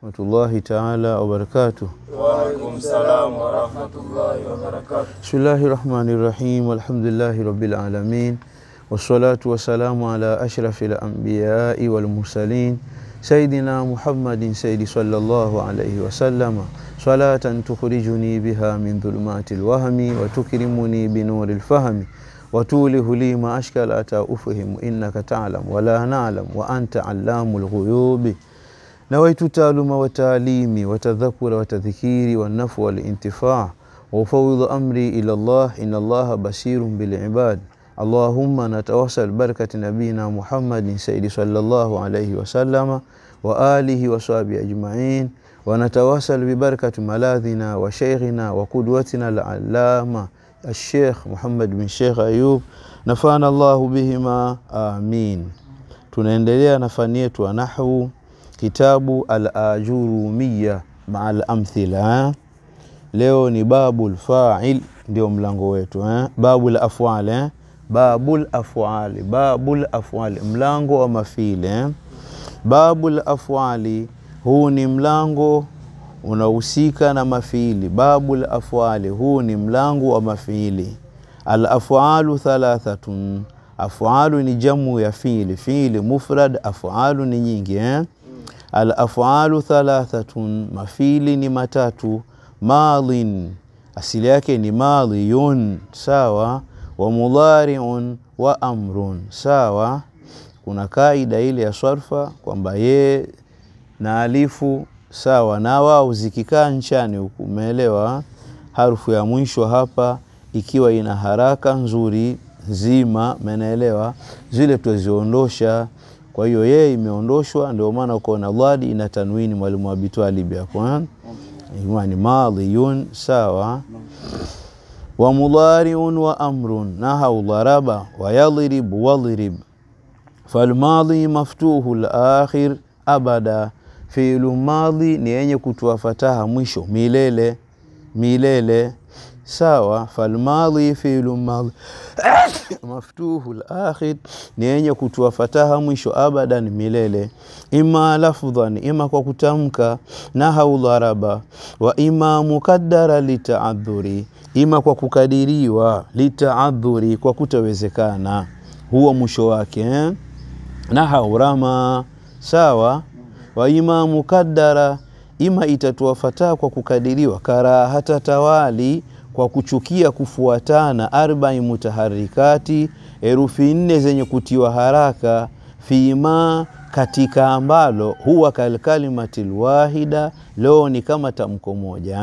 rahmatullahi taala wabarakatuh. Waalaikum salam warahmatullahi wabarakatuh. Bismillahi rahmani rahim. Alhamdulillahi rabbil alamin wassalatu wassalamu ala ashrafil anbiyai wal mursalin sayidina Muhammadin sayyidi sallallahu alayhi wasallama salatan tukhrijuni biha min dhulumatil wahmi wa tukrimuni binuril fahmi وتوله لي ما أشكل أتى أفهم إنك تعلم ولا نعلم وأنت علام الغيوب نويت تعلم وتعليمي وتذكر وتذكيري والنفع والانتفاع وأفوض أمري إلى الله إن الله بصير بالعباد اللهم نتوسل بركة نبينا محمد سيد صلى الله عليه وسلم وآله وصحبه أجمعين ونتوسل ببركة ملاذنا وشيخنا وقدوتنا العلامة الشيخ Muhammad bin Sheikh Ayub nafana Allahu bihima amin. Tunaendelea na fani yetu ya nahwu, kitabu al-Ajurumiya maa al-amthila. Leo ni babul fa'il, ndio mlango wetu eh? babul af'al eh? babul af'ali, babul af'ali, mlango wa mafili eh? babul af'ali, huu ni mlango unahusika na mafiili. Babul afwali, huu ni mlango wa mafiili. Al afwalu thalathatun, afwalu ni jamu ya fiili. Fiili mufrad, afwalu ni nyingi eh? Al afwalu thalathatun, mafiili ni matatu. Madhin, asili yake ni madhiyun, sawa. Wa mudhariun wa amrun, sawa. Kuna kaida ile ya sarfa kwamba ye na alifu sawa na wao zikikaa nchani huku, umeelewa? Harufu ya mwisho hapa ikiwa ina haraka nzuri zima, umeelewa? Zile tuziondosha. Kwa hiyo yeye imeondoshwa, ndio maana uko na dhadi ina tanwini. Mwalimu Abi Talib hapo ni madhiyun, sawa. Wa mudhariun wa amrun, nahau dharaba wa yadhrib wadhrib. Falmadhi maftuhu al-akhir abada Fiilu madhi ni yenye kutoa fataha mwisho milele milele, sawa. Falmadhi fiilu madhi maftuhu al-akhir ni yenye kutoa fataha mwisho abadan milele. Ima lafdhan, ima kwa kutamka, nahau dharaba, wa ima mukaddara litaadhuri, ima kwa kukadiriwa, litaadhuri, kwa kutawezekana, huo mwisho wake eh? nahau rama, sawa wa ima mukaddara, ima itatoa fataha kwa kukadiriwa. Karahata tawali, kwa kuchukia kufuatana. Arbai mutaharikati, herufi nne zenye kutiwa haraka. Fima, katika ambalo. Huwa kalkalimati lwahida, leo ni kama tamko moja.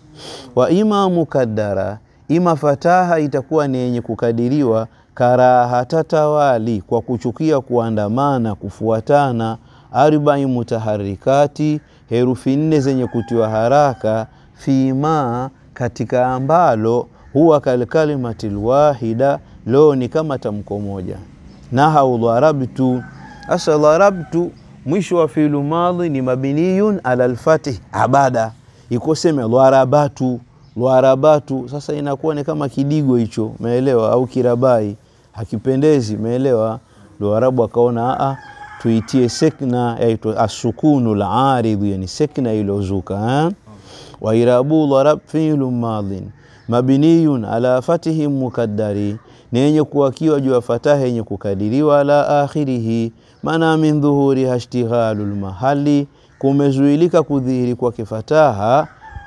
Wa ima mukaddara, ima fataha itakuwa ni yenye kukadiriwa. Karahata tawali, kwa kuchukia kuandamana, kufuatana arbai mutaharikati, herufi nne zenye kutiwa haraka. Fima, katika ambalo. Huwa kalkalimati lwahida, leo ni kama tamko moja. Nahau dharabtu, asa dharabtu mwisho wa fiilu madhi ni mabniyun ala lfatih abada, ikoseme dharabatu dharabatu. Sasa inakuwa ni kama kidigo hicho, umeelewa? Au kirabai, hakipendezi, umeelewa? Ndo Arabu akaona a tuitie sekna yaitwa asukunu laridhu, yani sekna ilozuka. Wairabu dharab fiilu madhin mabniyun ala fatihi mukaddari, ni yenye kuwakiwa juu ya fataha yenye kukadiriwa. Ala akhirihi, maana min dhuhuriha ishtighalu lmahali, kumezuilika kudhihiri kwa kifataha.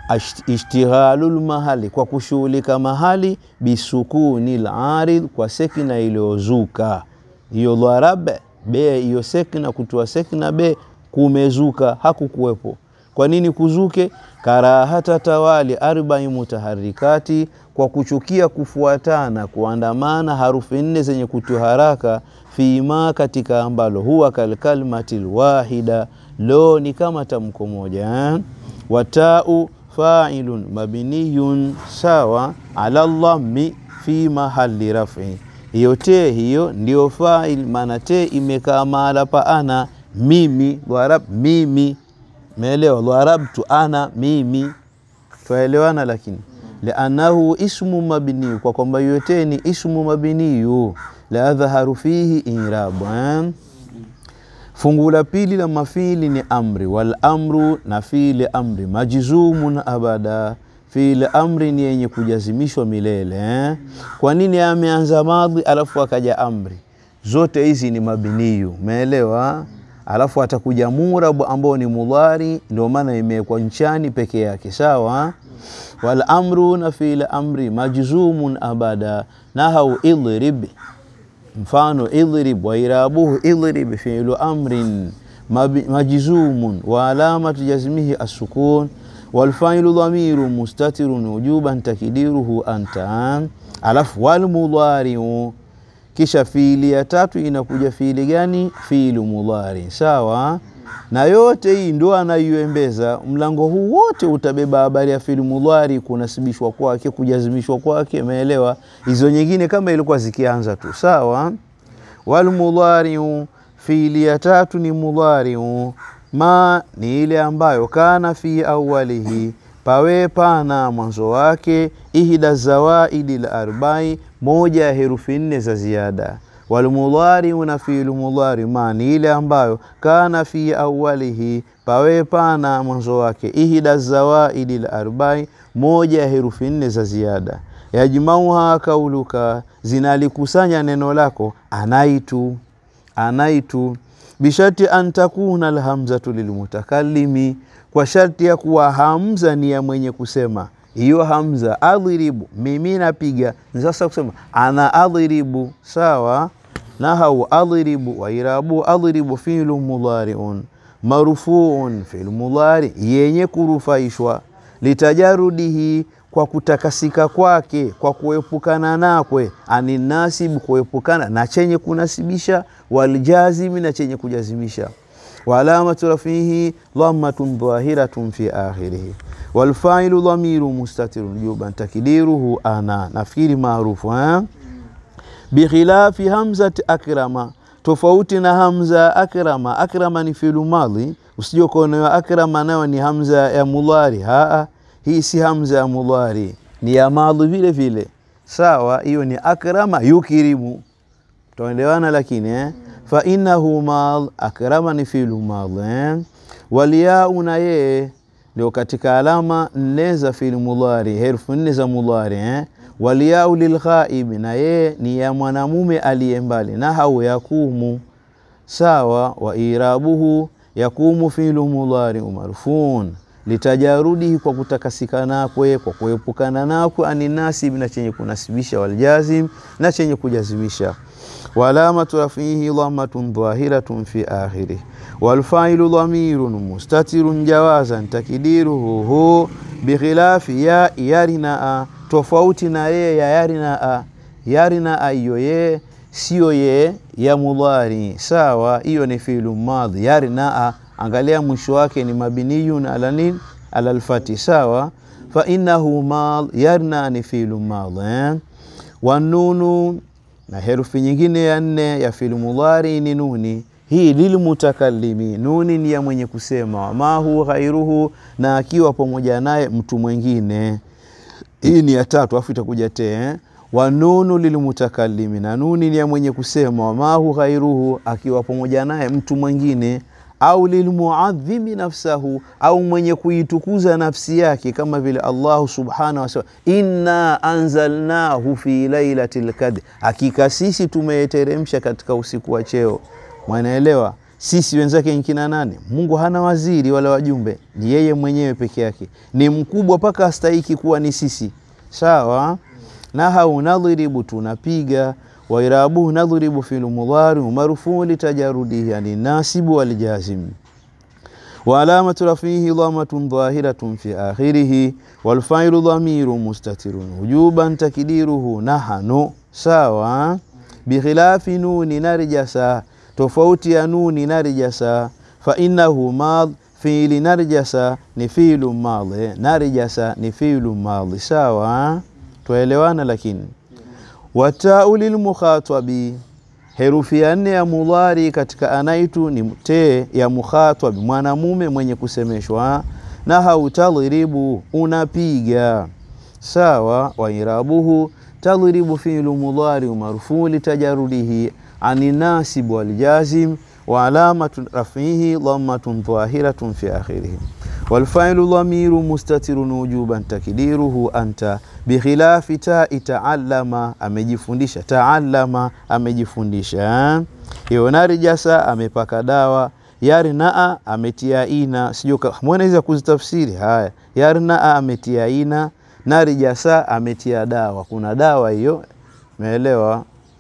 Ishtighalu lmahali, kwa kushughulika mahali. Bisukuni laridh, kwa sekna iliyozuka. Hiyo dharab be hiyo sekna kutoa sekna be kumezuka, hakukuwepo. Kwa nini kuzuke? Karahata tawali arbai mutaharikati, kwa kuchukia kufuatana kuandamana harufi nne zenye kutoa haraka. Fima, katika ambalo. Huwa kalkalimati lwahida, lo ni kama tamko moja eh? Watau failun mabniyun, sawa. Ala dhammi fi mahali rafi hiyo te hiyo ndio fail, maana te imekaa mahala pa ana mimi. Dharab mimi, meelewa? Dharabtu ana mimi, twaelewana. Lakini liannahu ismu mabniyu, kwa kwamba hiyo te ni ismu mabniyu. La adhharu fihi irabu Fungu la pili la mafili ni amri, wal amru na fiili amri, majzumun abada, fiili amri ni yenye kujazimishwa milele eh? Kwa nini ameanza madhi alafu akaja amri? Zote hizi ni mabiniyu, umeelewa? Alafu atakuja murabu ambao ni mudhari, ndio maana imewekwa nchani peke yake, sawa. Wal amru na fiili amri majzumun abada, nahau idrib mfano idrib wa irabuhu idrib fi'lu amrin majzumun wa alamatu jazmihi as-sukun wal fa'ilu dhamiru mustatirun wujuban takdiruhu anta. Alafu wal mudhari'u, kisha fiili ya tatu inakuja fiili gani? Fiilu mudhari, sawa. Na yote hii ndo anaioembeza mlango huu wote utabeba habari ya fiilu mudhari, kunasibishwa kwake, kujazimishwa kwake, umeelewa? Hizo nyingine kama ilikuwa zikianza tu, sawa. Wal mudhari'u, fiili ya tatu ni mudhari'u, ma ni ile ambayo kana fi awalihi, pawe pana mwanzo wake, ihda zawaidi la arbai, moja ya herufi nne za ziada walmudhariu na fiilu mudhari ma ni ile ambayo kana fi awalihi pawe pana mwanzo wake ihda zawaidi la arbai moja ya herufi nne za ziada yajmauha kauluka zinalikusanya neno lako anaitu anaitu bisharti an takuna alhamzatu lilmutakallimi kwa sharti ya kuwa hamza ni ya mwenye kusema hiyo hamza adhiribu, mimi napiga. Sasa kusema ana adhiribu, sawa. Nahau adhiribu wa irabu adhiribu fi'lu mudhari'un marufuun, fi'lu mudhari yenye kurufaishwa, litajarudihi, kwa kutakasika kwake, kwa kuepukana nakwe, aninasibu, kuepukana na chenye kunasibisha, waljazimi, na chenye kujazimisha waalamatu rafihi dhammatun dhahiratun fi akhirihi walfailu dhamiru mustatirun juban takdiruhu ana, nafikiri maarufu eh? Bikhilafi hamzati akrama, tofauti na hamza akrama. Akrama ni filu madhi, usije ukaonewa akrama nayo ni hamza ya mudhari. Haa, hii si hamza ya mudhari, ni ya madhi vile vile, sawa. Hiyo ni akrama yukirimu, tuelewana lakini eh? fa innahu madh, akrama ni filu madhi eh? waliyau na yeye ndio katika alama nne za fi'il mudhari, herufi nne za mudhari eh? waliyau lilghaibi, na yeye ni ya mwanamume aliye mbali, na hau yakumu sawa. wa irabuhu yakumu fi'lu mudhari marfuun litajarudihi, kwa kutakasika nakwe, kwa kuepukana nakwe, aninasib, na chenye kunasibisha, waljazim, na chenye kujazimisha waalamatu rafihi dhammatun dhahiratun fi akhirih walfailu dhamirun mustatirun jawazan takdiruhu hu bikhilafi ya yarinaa, tofauti na ye ya yarinaa. Yarinaa hiyo ye siyo ye ya mudhari, sawa. Hiyo ni fiilu madhi. Yarinaa, angalia mwisho wake ni mabniyun ala nini? Ala alfati, sawa. Fa innahu madh, yarinaa ni fiilu madhi eh? wanunu na herufi nyingine ya nne ya fi'il mudhari ni nuni. Hii lilmutakallimi, nuni ni ya mwenye kusema, wamahu ghairuhu, na akiwa pamoja naye mtu mwingine. Hii ni ya tatu, afu itakuja te eh? wanunu lilmutakallimi, na nuni ni ya mwenye kusema, wamahu ghairuhu, akiwa pamoja naye mtu mwingine au lilmuadhimi nafsahu, au mwenye kuitukuza nafsi yake, kama vile Allahu subhanahu wa ta'ala, inna anzalnahu fi lailatil qadr, hakika sisi tumeteremsha katika usiku wa cheo. Mwanaelewa, sisi wenzake nkina nane? Mungu hana waziri wala wajumbe, ni yeye mwenyewe peke yake, ni mkubwa mpaka astahiki kuwa ni sisi, sawa. Nahau nadhribu, tunapiga wairabuhu nadhribu fi'lu mudhari marfuu litajarudihi yani nasibu waljazim wa alamatu rafihi dhammatun dhahiratun fi akhirih walfailu dhamiru mustatirun wujuban takdiruhu nahanu, sawa. Bikhilafi nuni narjasa, tofauti ya nuni narjasa. Fa innahu madh, fiili narjasa ni fiilu madhi, narjasa ni fiilu madhi, sawa. Twaelewana lakini watau lilmukhatabi, herufi ya nne ya mudhari katika anaitu ni te ya mukhatabi, mwanamume mwenye kusemeshwa. Na hautadhribu, unapiga sawa. Wairabuhu tadhribu fi'lu mudhari marfuu litajarudihi ani nasib waljazim wa alamatu rafihi dhammatun dhahiratun fi akhirih walfailu dhamiru mustatirun wujuban takdiruhu anta bikhilafi tai taallama amejifundisha taallama amejifundisha hiyo narijasa amepaka dawa yarnaa ametia ina sijui mwanaweza kuzitafsiri haya yarnaa ametia ina narijasa ametia dawa kuna dawa hiyo umeelewa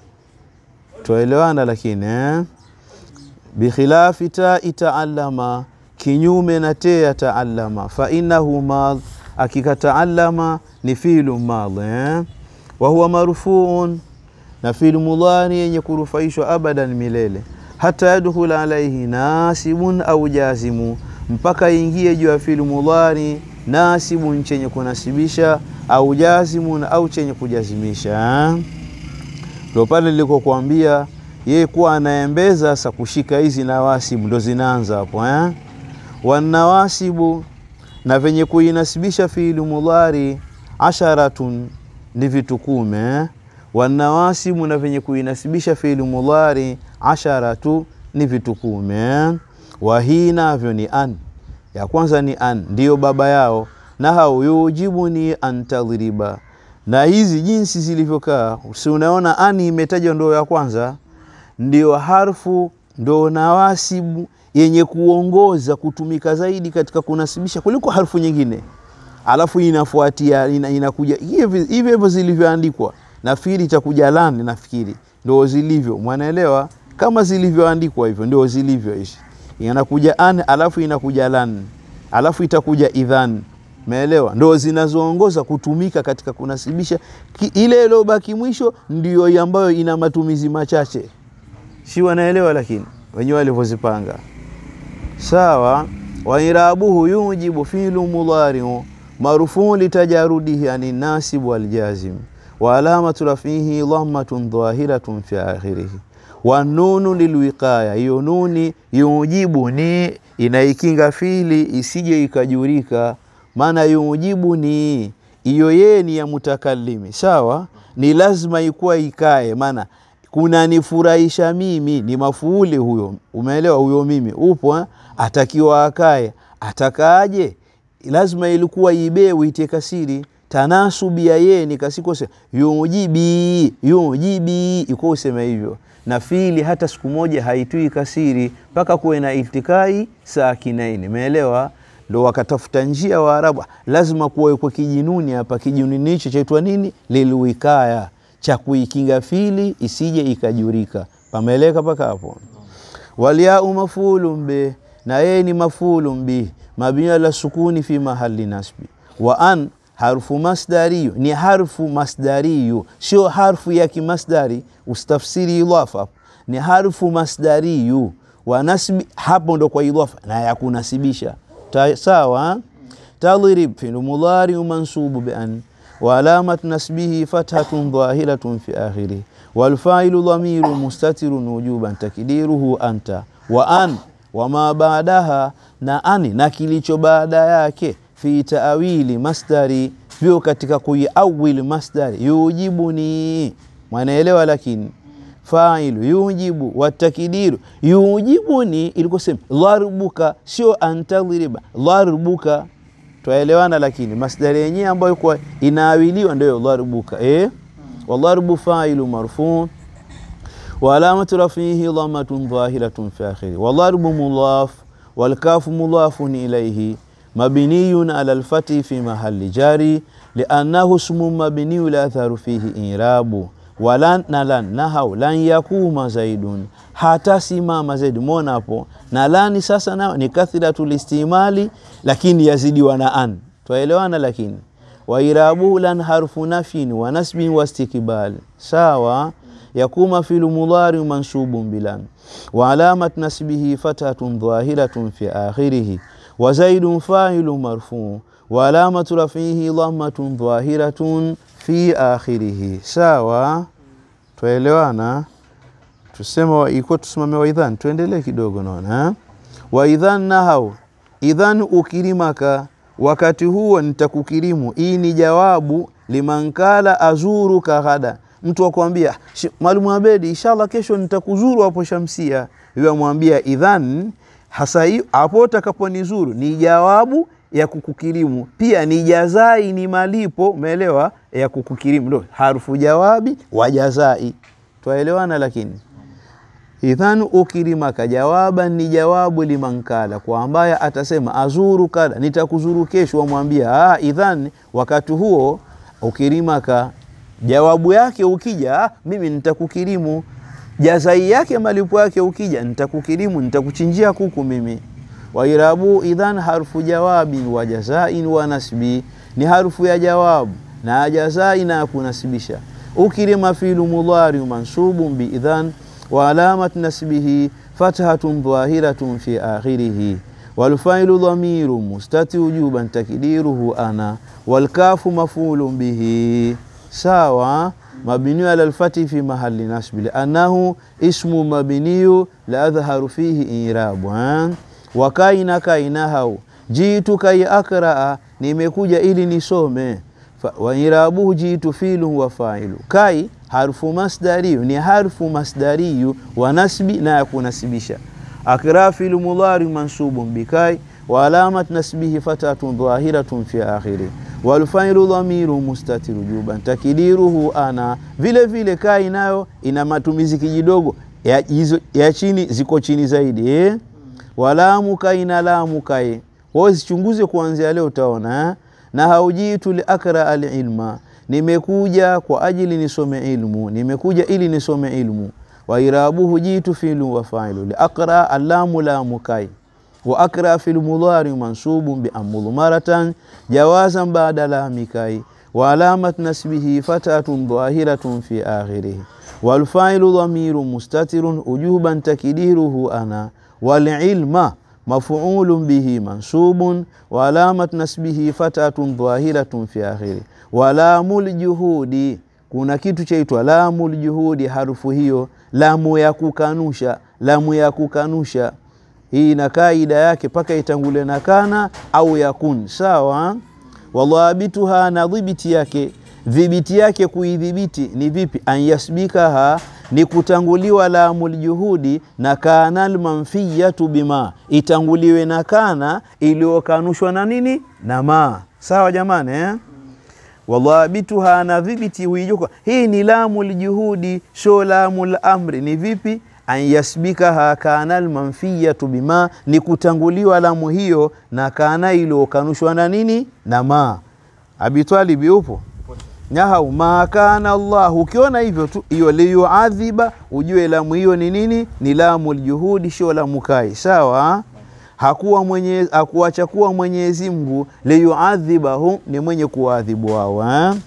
tuelewana lakini eh? bikhilafi tai taallama kinyume na te ya taallama fa innahu madh akika taallama ni filu madh eh? wa huwa marfuun na filu mudhari yenye kurufaishwa abadan milele hata yadkhul alaihi nasibun au jazimu mpaka ingie juu ya filu mudhari nasibun chenye kunasibisha au jazimun au chenye kujazimisha ndio pale nilikokuambia yeye kuwa anaembeza sasa kushika hizi nawasibu ndo zinaanza hapo eh? wanawasibu na venye kuinasibisha fiili mudhari asharatun ni vitu kume eh? wanawasibu na venye kuinasibisha fiili mudhari asharatu ni vitu kume eh? wahii navyo ni an ya kwanza ni an ndiyo baba yao na hau yujibu ni antadhriba na hizi jinsi zilivyokaa si unaona ani imetajwa ndo ya kwanza ndio harfu ndo nawasibu yenye kuongoza kutumika zaidi katika kunasibisha kuliko harfu nyingine alafu inafuatia ina, inakuja hivyo hivyo zilivyoandikwa nafikiri itakuja lani nafikiri ndo zilivyo mwanaelewa kama zilivyoandikwa hivyo ndio zilivyo hizi inakuja an alafu inakuja lan alafu itakuja idhan Umeelewa? Ndo zinazoongoza kutumika katika kunasibisha. Ki, ile iliyobaki mwisho ndio ambayo ina matumizi machache, si wanaelewa? Lakini wenyewe walivyozipanga sawa. Wairabuhu yujibu filu mudhariu marufuu litajarudihi ani nasibu waljazim wa alamatu rafihi dhammatun dhahiratun fi akhirihi wanunu lilwiqaya, hiyo nuni yujibu ni inaikinga fili isije ikajurika maana yujibu ni hiyo yeye ni ya mutakallimi sawa, ni lazima ikuwa ikae, maana kunanifurahisha mimi ni mafuuli huyo, umeelewa? Huyo mimi upo eh? Atakiwa akae, atakaaje? Lazima ilikuwa ibewe itie kasiri tanasubi ya yeye ni kasikose yujibi yujibi, iko useme hivyo na fili hata siku moja haitui kasiri mpaka kuwe na iltikai sakinaini, umeelewa? ndo wakatafuta njia Waarabu, lazima kuwekwa kijinuni hapa. Kijinuni hicho chaitwa nini? Lilwikaya, cha kuikinga fili isije ikajurika. Pameleka mpaka hapo. Walyau mafulun bih, na yeye ni mafulun bih, mabniya la sukuni fi mahali nasbi. Wa an harfu masdariyu, ni harfu masdariyu, sio harfu ya kimasdari. Ustafsiri idhafa, ni harfu masdariyu wa nasbi, hapo ndo kwa idhafa na ya kunasibisha sawa tadrib fi'lu mudhari mansubu bi an wa alamat nasbihi fathatun dhahiratun fi akhirih wal fa'ilu dhamiru mustatirun wujuban takdiruhu anta wa an wa ma ba'daha na ani na kilicho baada yake fi ta'wili masdari vyo katika kuiawili masdari yujibuni mwanaelewa lakini failu yujibu watakdiru yujibuni ilikosema dharbuka, sio antadhriba dharbuka. Twaelewana, lakini masdari yenyewe ambayo kwa inaawiliwa ndio dharbuka eh, wadharbu failu marfu wa alamatu rafihi dhammatun dhahiratun fi akhiri wadharbu mudhaf walkafu mudhafun ilayhi mabniyun ala alfati fi mahalli jari liannahu ismun mabniyu la atharu fihi irabu walan na lan nahau lan yakuma zaidun hata simama zaidi. Mwona hapo na lani sasa nao ni kathratul istimali, lakini yazidiwa na an, twaelewana. Lakini wairabuhu lan harfu nafyin wa nasbin wa istikbal sawa. Yakuma filu mudhari mansubun bilan wa alamat nasbihi fathatun dhahiratun fi akhirih wa zaidun fa'ilu marfu wa alamatu rafihi dhammatun dhahiratun fi akhirih sawa. Twaelewana, tusema iko tusimame waidhan, tuendelee kidogo. Naona waidhan nahau idhan ukirimaka, wakati huo nitakukirimu. Hii ni jawabu limankala azuruka ghada, mtu akwambia mwalimu Abedi, inshallah kesho nitakuzuru hapo Shamsia. hivyo amwambia idhan hasa hiyo hapo utakaponizuru ni jawabu ya kukukirimu pia ni jazai ni malipo umeelewa ya kukukirimu ndo harufu jawabi wa jazai twaelewana lakini idhan ukirimaka jawaban ni jawabu liman kala kwa ambaye atasema azuru kada nitakuzuru kesho wamwambia ah, idhan wakati huo ukirimaka jawabu yake ukija ah, mimi nitakukirimu jazai yake malipo yake ukija nitakukirimu nitakuchinjia kuku mimi wairabu idhan harfu jawabin wa jazain wa nasbi ni harfu ya jawabu na jazai na kunasibisha ukirima filu mudhari mansubun biidhan wa alamat nasbihi fathatun dhahiratun fi akhirihi والفاعل ضمير مستتر وجوبا تكديره أنا والكاف مفعول به ساوى مبني على الفتح في محل نصب لأنه اسم مبني لا أظهر فيه إيراب وكاين كاينه جئت كي أقرأ nimekuja ili nisome wairabuhu jitu filu wa failu kai harfu masdariyu ni harfu masdariyu wa nasbi na ya kunasibisha akra filu mudhari mansubun bikai wa alamat nasbihi fatatun dhahiratun fi akhiri walfailu dhamiru mustatiru juban takidiruhu ana vile vile kai nayo ina matumizi kijidogo ya, hizo, ya chini ziko chini zaidi eh? walamu kai na lamu kai wao zichunguze kuanzia leo utaona eh? na haujitu liakra alilma nimekuja kwa ajili nisome ilmu nimekuja ili nisome ilmu wairabuhu jitu filu wa failu liaqra allamu lamu kai wa akra fil mudhari mansubun bi amudmaratan jawazan ba'da lami kai wa alamat nasbihi fatatun dhahiratun fi akhirih wal failu dhamirun mustatirun ujuban takidiruhu ana wal ilma maf'ulun bihi mansubun wa alamat nasbihi fatatun dhahiratun fi akhirih wa lamul juhudi kuna kitu chaitwa lamul juhudi harufu hiyo lamu ya kukanusha lamu ya kukanusha hii na kaida yake paka itangule na kana au yakun sawa wadhabituha na dhibiti yake dhibiti yake kuidhibiti ni vipi an yasbikaha ni kutanguliwa lamul juhudi na kana almanfiyatu bima itanguliwe na kana iliyokanushwa na nini na ma sawa jamani eh? wadhabituha na dhibiti huijuka hii ni lamul juhudi sio lamul amri ni vipi an yasbikaha kana almanfiyatu bima ni kutanguliwa lamu hiyo na kana iliyokanushwa na nini na ma Abi yupo nyahau ma kana Allah. Ukiona hivyo tu hiyo liyuadhiba, ujue lamu hiyo ni nini? Ni lamu ljuhudi, sio lamu kai. Sawa, hakuwa mwenye hakuacha kuwa Mwenyezi Mungu liyuadhibahum, ni mwenye kuwaadhibu wao eh?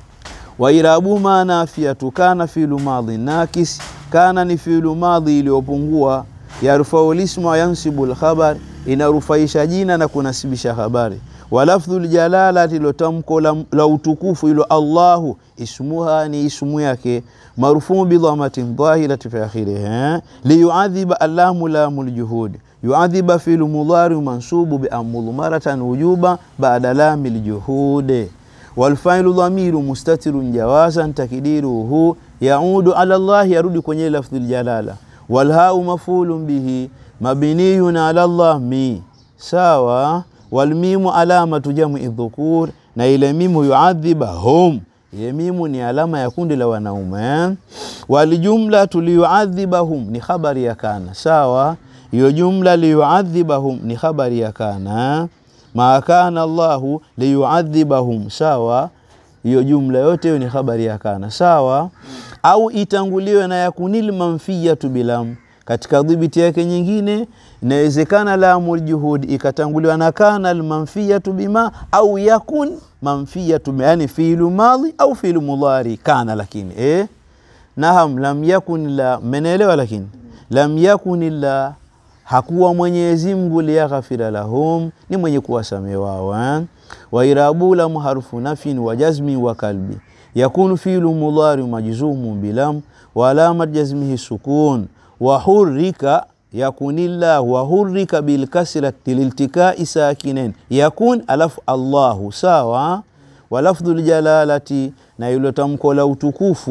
wairabu manafiatu kana filu madhi nakis, kana ni filu madhi iliyopungua. Yarfau lismu yansibu lkhabar, inarufaisha jina na kunasibisha habari walafdhu ljalalati ilo tamko la, la utukufu ilo Allahu ismuha ni ismu yake marfuu bidhamatin dhahirati fi akhirih liyuadhiba allamu lamu ljuhud yuadhiba filu mudhari mansubu biamudhmaratan wujuba bada lami ljuhude walfailu dhamiru mustatirun jawazan takdiruhu yaudu ala Allah, yarudi kwenye lafdhi ljalala walhau mafulun bihi mabniyun ala Allah mi sawa walmimu alamatu jam'i dhukur, na ile mimu yuadhiba hum, ile mimu ni alama ya kundi la wanaume. Waljumlatu liyuadhibahum ni khabari ya kana, sawa. Hiyo jumla liyuadhibahum ni khabari ya kana. Ma kana Allahu liyuadhibahum, sawa. Hiyo jumla yote hiyo ni khabari ya kana, sawa. Au itanguliwe na yakunil manfiyatu bilam katika dhibiti yake nyingine inawezekana lamul juhud ikatanguliwa na kana almanfiyatu bima au yakun manfiyatu yani fiilu madhi au fiilu mudhari kana, lakini eh, naham lam yakun la menelewa, lakini lam yakun la hakuwa Mwenyezi Mungu liyaghfira lahum, ni mwenye kuwasamehe wao. Wairabu lam harfu nafin wa jazmi wa kalbi yakunu fiilu mudhari majzumun bilam wa alamat jazmihi sukun wahurika yakunillah wahurika bilkasrati liltikai sakinen yakun alafu Allahu sawa. Walafdhu ljalalati na ilo tamko la utukufu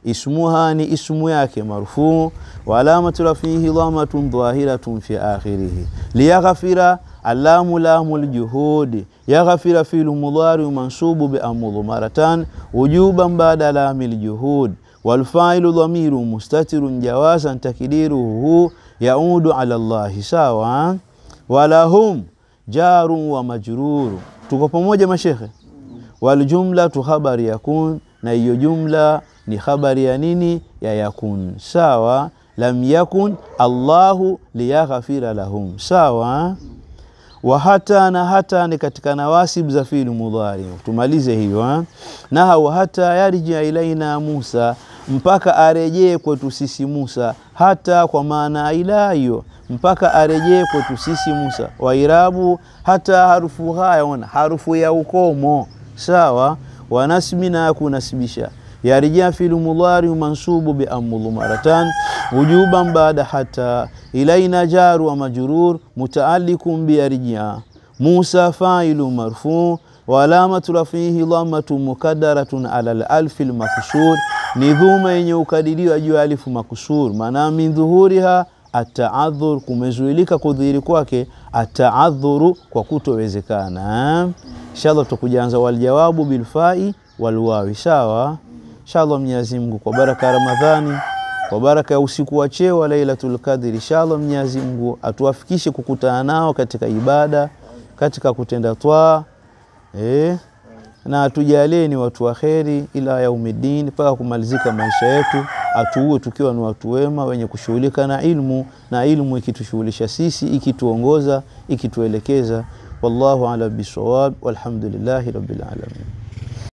ismuha ni ismu yake marfuu wa alamatu rafihi dhamatun dhahiratun fi akhirihi liyaghfira alamu lamu ljuhudi yaghfira filu mudhari mansubu biamudhumaratan wujuban bada lami ljuhud walfailu dhamiru mustatirun jawazan takdiruhu yaudu ala llahi sawa walahum jarun wa majruru tuko pamoja mashekhe waljumlatu khabari yakun na hiyo jumla ni khabari ya nini ya yakun sawa lam yakun allahu liyaghfira lahum sawa wa hata na hata ni katika nawasib za fiili mudhari tumalize hiyo na wa hata yarjia ilaina Musa mpaka arejee kwetu sisi Musa hata kwa maana ila hiyo mpaka arejee kwetu sisi Musa wairabu hata harufu haya ona harufu ya ukomo sawa wanasmi na kunasibisha yarjia filu mudhari mansubu bi amudhumaratan wujuban baada hata ilaina jaru wa majrur mutaallikum bi yarjia Musa failu marfu wa alamatu rafihi dhamatu mukaddaratun ala al-alfi al-maksur ni dhuma yenye ukadiriwa juu ya alifu makusur maana min dhuhuriha ataadhur kumezuilika kudhihiri kwake ataadhuru kwa kutowezekana inshallah tutakujaanza waljawabu bilfai walwawi sawa inshallah Mwenyezi Mungu kwa baraka ya Ramadhani kwa baraka ya usiku wa cheo wa Lailatul Qadr inshallah Mwenyezi Mungu atuafikishe kukutana nao katika ibada katika kutenda twaa eh na atujalie ni watu wa kheri ila yaumiddin mpaka kumalizika maisha yetu atuue tukiwa ni watu wema wenye kushughulika na ilmu na ilmu ikitushughulisha sisi ikituongoza ikituelekeza wallahu ala bisawab walhamdulillahi rabbil alamin